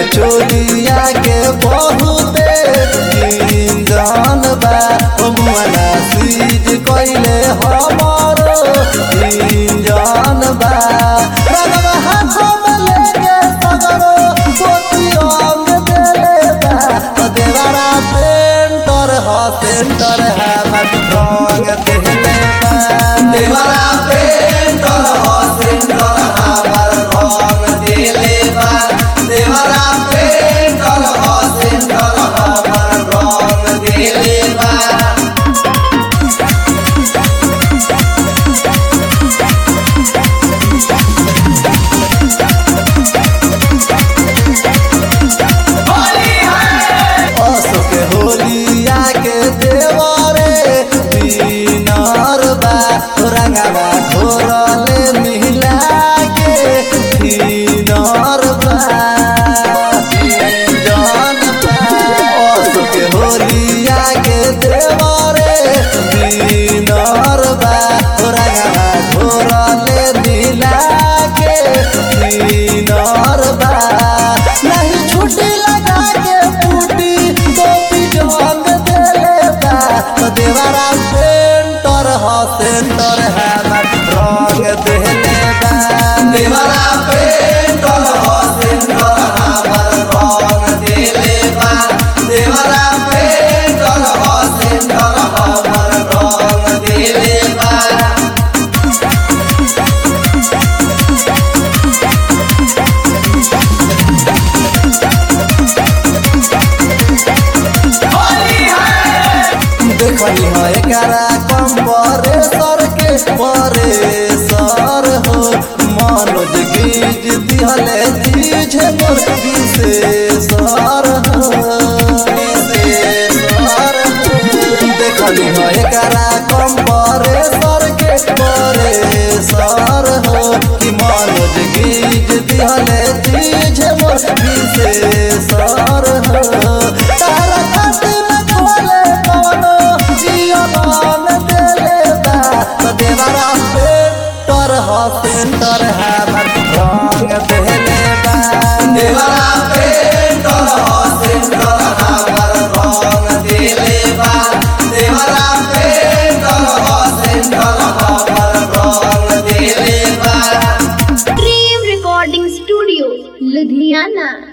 चोलिया के बहुते इंजन बा ओ मुआना सीज कइले हमारो इंजन बा रंगवा हाथों में लेके सगरो गोती अंग देले बा ओ देवारा पेंटर ह सेंटर है मत रंग देले बा देवारा पेंटर ह सेंटर हमर रंग देले बा देवारा पेंटर ह सेंटर हमर रंग देले बा अशोक होलिया के देवरे दीनार बा रंगवा घोरले मिला के दीनार बा जान बा अशोक होलिया के देवरे दीनार बा रंगवा घोरले मिला के दीनार बा नहीं छुट्टी लगा के बूटी टोपी जंग देले बा तो देवारा पेंटर ह सेंटर है मत रंग देले बा देवारा पेंटर ह सेंटर हमर रंग देले बा देवारा पेंटर ह सेंटर हमर रंग देले बा देखनी है एकरा कम परे सर के परे सर हो मनोज गीज दिहले दीझ मोर विशेषर हो विशेषर हो देखनी है एकरा कम परे सर के परे सर हो कि मनोज गीज दिहले दीझ मोर विशेषर हो तारा खातिर में खोले कवनो जीवन देले बा तो देवरा पेंटर ह सेंटर है मत रंग देले बा देवरा पेंटर ह सेंटर हमर रंग देले बा देवरा पेंटर ह सेंटर हमर रंग देले बा Dream Recording Studio, Ludhiana.